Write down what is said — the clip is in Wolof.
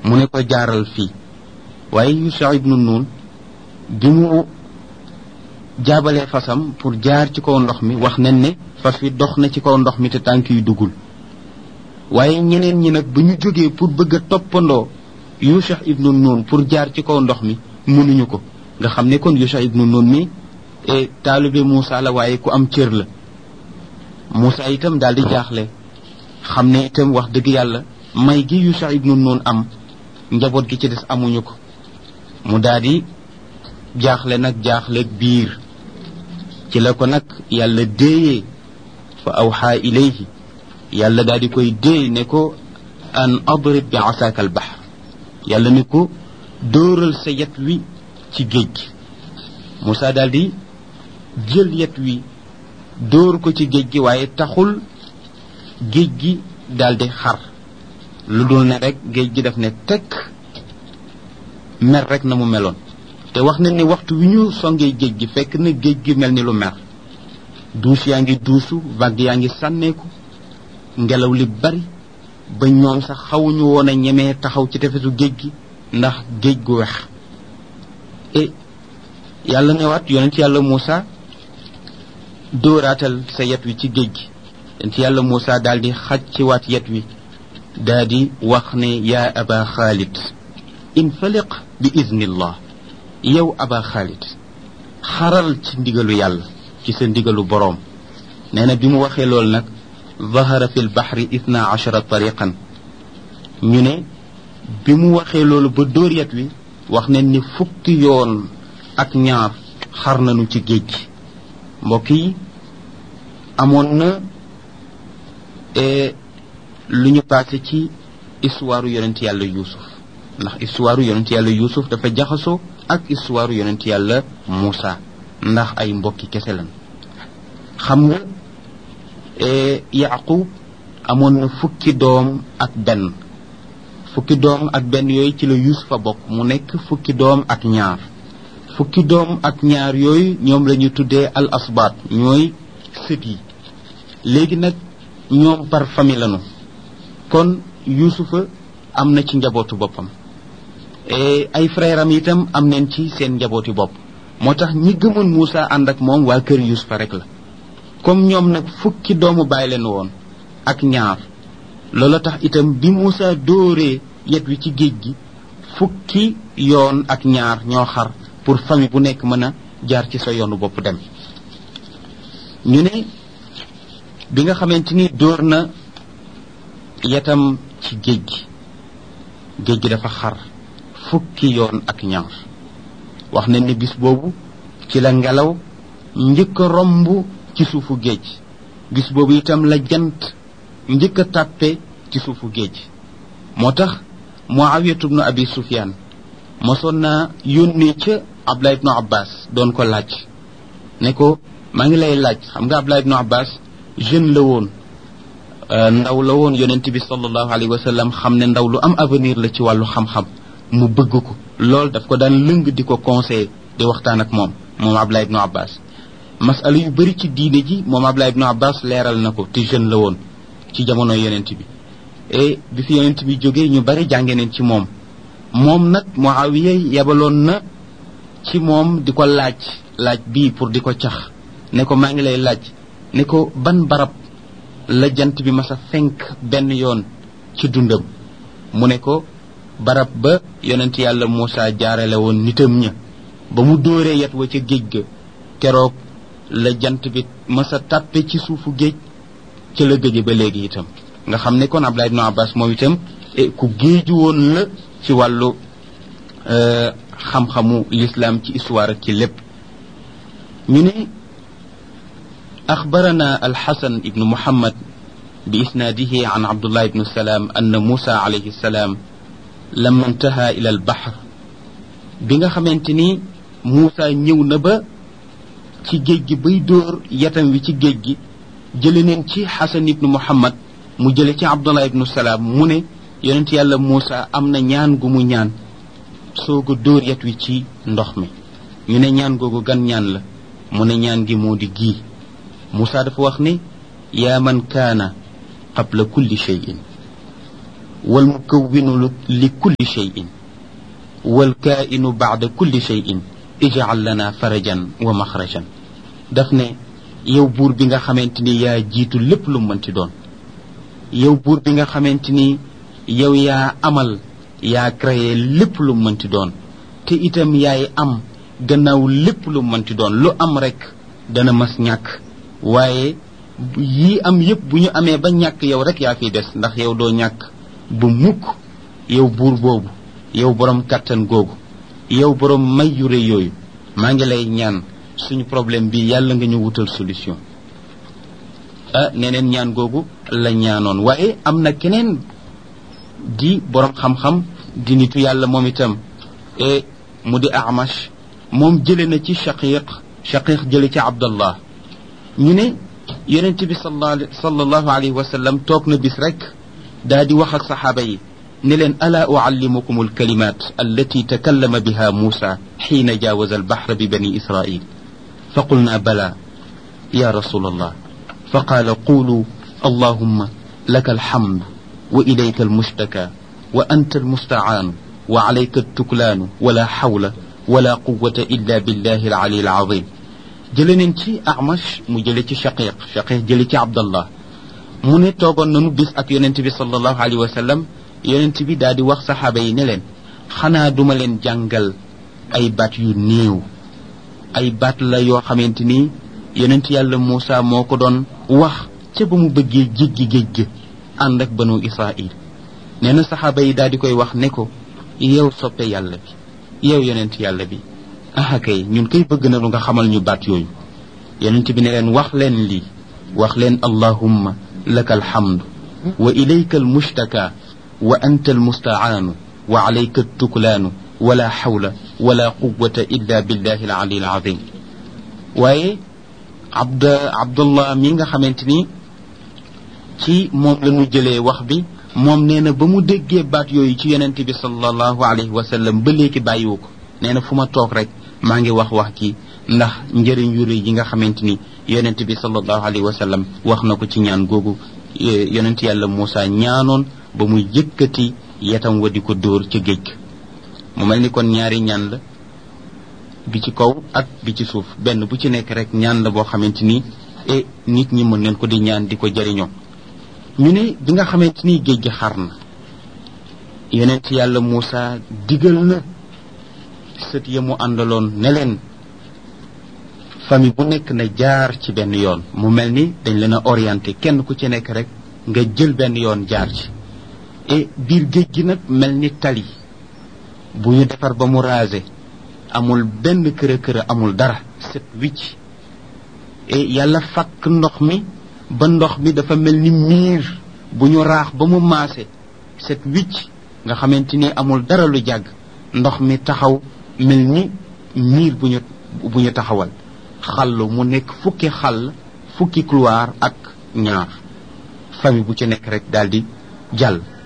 mu ne ko jaaral fii waaye Yusha ibnu Nun bi mu jaabalee fasam pour jaar ci kaw ndox mi wax nañ ne fas wi dox na ci kaw ndox mi te tànk yu duggul waaye ñeneen ñi nag bu ñu jógee pour bëgg a toppandoo Yusha ibnu Nun pour jaar ci kaw ndox mi mënuñu ko nga xam ne kon Yusha ibnu Nun mi taalibe Moussa la waaye ku am cër la Moussa itam daal di jaaxle xam ne itam wax dëgg yàlla may gi Yusha ibnu Nun am njaboot gi ci des amuñu ko mu daal di jaaxle nag jaaxle biir ci la ko nag yàlla déeyee fa awxaa ilayhi yàlla daal di koy déey ne ko an adrib bi asaaka al bahr yàlla ne ko dóoral sa yet wi ci géej gi Moussa daal di jël yet wi dóor ko ci géej gi waaye taxul géej gi daal di xar lu dul ne rek géej gi daf ne tekk mer rek na mu meloon te wax na ni waxtu wi ñu songee géej gi fekk na géej gi mel ni lu mer duus yaa ngi duusu vague yaa ngi sànneeku ngelaw li bari ba ñoom sax xawuñu woon a ñemee taxaw ci tefesu géej gi ndax géej gu wex e yàlla newaat yonent yàlla Moussa dóoraatal sa yet wi ci géej gi yonent yàlla Moussa daal di xaj ci waat yet wi daal di wax ne yaa aba xaalid infaliq bi iznillah yow aba xaalid xaral ci ndigalu yàlla ci sa ndigalu boroom nee na bi mu waxee loolu nag zahara fi lbaxri ithna achara tariqan ñu ne bi mu waxee loolu ba dóor yet wi wax nañ ni fukki yoon ak ñaar xar nañu ci géej gi mbokk yi amoon na lu ñu passé ci histoire yonent yàlla yuusuf ndax histoire yonent yàlla yuusuf dafa jaxasoo ak histoire yonent yàlla Moussa ndax ay mbokki kese lan xam nga yaqub amoon na fukki doom ak benn fukki doom ak benn yooyu ci la yuusufa bokk mu nekk fukki doom ak ñaar fukki doom ak ñaar yooyu ñoom la ñu tuddee al asbaat ñooy sët yi léegi nag ñoom par famille lañu kon yuusufa am na ci njabootu boppam ay frère am itam am nañ ci seen njabooti bopp moo tax ñi gëmoon Moussa ànd ak moom waa kër yuusufa rek la comme ñoom nag fukki doomu bàyyi leen woon ak ñaar loola tax itam bi Moussa dóoree yet wi ci géej gi fukki yoon ak ñaar ñoo xar pour famille bu nekk mën a jaar ci sa yoonu bopp dem ñu ne bi nga xamante ni dóor na yetam ci géej gi géej gi dafa xar fukki yoon ak ñaar wax nañ ne bis boobu ci la ngelaw njëkk a romb ci suufu géej bis boobu itam la jant njëkk a tàppe ci suufu géej moo tax muawiyatu bnu abi sufyaan mosoon naa yónnee ca abdullah ibnu abbas doon ko laaj ne ko maa ngi lay laaj xam nga abdullah ibnu abbas jeune la woon ndaw la woon yonent bi sallallahu alayhi wa sallam xam ne ndaw lu am avenir la ci wàllu xam-xam mu bëgg ko loolu daf ko daan lëng di ko conseiller di waxtaan ak moom moom abdullah ibnu abbas masala yu bëri ci diine ji moom abdullah ibnu abbas leeral na ko te jeune la woon ci jamono yonent bi et bi fi yonent bi jógee ñu bari jànge neen ci moom moom nag muawiya yebaloon na ci moom di ko laaj laaj bii pour di ko cax ne ko maa ngi lay laaj ne ko ban barab la jant bi masa fenk benn yoon ci dundam mu ne ko barab ba yonent yàlla Moussa jaarale woon nitam ña ba mu dóoree yet wa ca géej ga keroog la jant bi masa tàppe ci suufu géej ca la gëje ba léegi itam nga xam ne kon Abdullah ibnu Abbas moom itam ku géeju woon la ci wàllu xam-xamu l'islam ci histoire ak ci lépp ñu ne أخبرنا الحسن بن محمد بإسناده عن عبد الله بن السلام أن موسى عليه السلام لما انتهى إلى البحر بيغا خمنتني موسى نيو نبا ci géej gi bay dóor yatam wi ci géej gi jële neen ci xasan ibnu muhammad mu jële ci abdullah ibnu salaam mu ne yonent yàlla muusa am na ñaan gu mu ñaan sooga dóor yat wi ci ndox mi ñu ne ñaan googu gan ñaan la mu ne ñaan gi moo di gii Moussa dafa wax ne yaa man kaana qabla kulli cheyin wal mukawwinu li kulli cheyin wal kaa'inu baada kulli cheyin ijcal lana farajan wa maxrajan daf ne yow buur bi nga xamante ni yaa jiitu lépp lu mënti doon yow buur bi nga xamante ni yow yaa amal yaa créé lépp lu mënti doon te itam yaay am gannaaw lépp lu mënti doon lu am rek dana mas ñàkk waaye yii am yépp bu ñu amee ba ñàkk yow rek yaa fiy des ndax yow doo ñàkk bu mukk yow buur boobu yow borom kàttan googu yow borom may yu rëy yooyu maa ngi lay ñaan suñu problème bi yàlla nga ñu wutal solution ah neneen ñaan googu la ñaanoon waaye am na keneen di borom xam-xam di nitu yàlla moom itam e mu di amash moom jële na ci shaqiq shaqiq jële ci abdallah ñu ne yonent bi sallallahu alayhi wa sallam toog na bis rek daa di wax ak saxaaba yi ne leen alaa uallimukum alkalimat allati takallama biha muusa xiina jaawaza albaxra bi bani israil fa qulna bala ya rasul allah fa qaala qulu allahumma laka alhamdu wa ilayka almushtaka wa anta almustacaanu wa alayka altuklaanu wala xawla wala quwata illa billahi alali alazim jële neen ci amash mu jële ci shaqiq shaqiq jële ci abdallah mu ne toogoon nanu bis ak yonent bi sallallahu alayhi wa sallam yonent bi daal di wax saxaaba yi ne leen xanaa duma leen jàngal ay baat yu néew ay baat la yoo xamante ni yonent yàlla Muusa moo ko doon wax ca ba mu bëggee jéggi géej gi ànd ak banu Israil nee na saxaaba yi daal di koy wax ne ko yow soppe yàlla bi yow yonent yàlla bi ah kay ñun kay bëgg na lu nga xamal ñu baat yooyu yonent bi ne leen wax leen lii wax leen allahumma laka alhamdu wa ilayka almushtaka wa anta almustacaanu wa alayka altuklaanu wala xawla wala quwata illa billahi alali alazim waaye abd abdullah mi nga xamante ni ci moom la ñu jëlee wax bi moom nee na ba mu déggee baat yooyu ci yonente bi sallallahu alayhi wa sallam ba léegi bàyyiwu ko nee na fu ma toog rek maa ngi wax wax ci ndax njëriñ yu rëy yi nga xamante ni yonente bi sallallahu alayhi wa sallam wax na ko ci ñaan googu yonent yàlla Muusa ñaanoon ba muy yëkkati yetam wa di ko dóor ca géej mu mel ni kon ñaari ñaan la bi ci kaw ak bi ci suuf benn bu ci nekk rek ñaan la boo xamante ni e nit ñi mën neen ko di ñaan di ko jariñoo ñu ne bi nga xamante ni géej gi xar na yonent yàlla Muusa digal na sët ya mu àndaloon ne leen famille bu nekk na jaar ci benn yoon mu mel ni dañ leen a orienté kenn ku ci nekk rek nga jël benn yoon jaar ci et biir géej gi nag mel ni tali bu ñu defar ba mu rasé amul benn kër kër amul dara set wicc et yàlla fakk ndox mi ba ndox mi dafa mel ni miir bu ñu raax ba mu maase set wicc nga xamante ni amul dara lu jàgg ndox mi taxaw mel ni miir bu ñu bu ñu taxawal xallu mu nekk fukki xàll fukki couloir ak ñaar famille bu ci nekk rek daal di jàll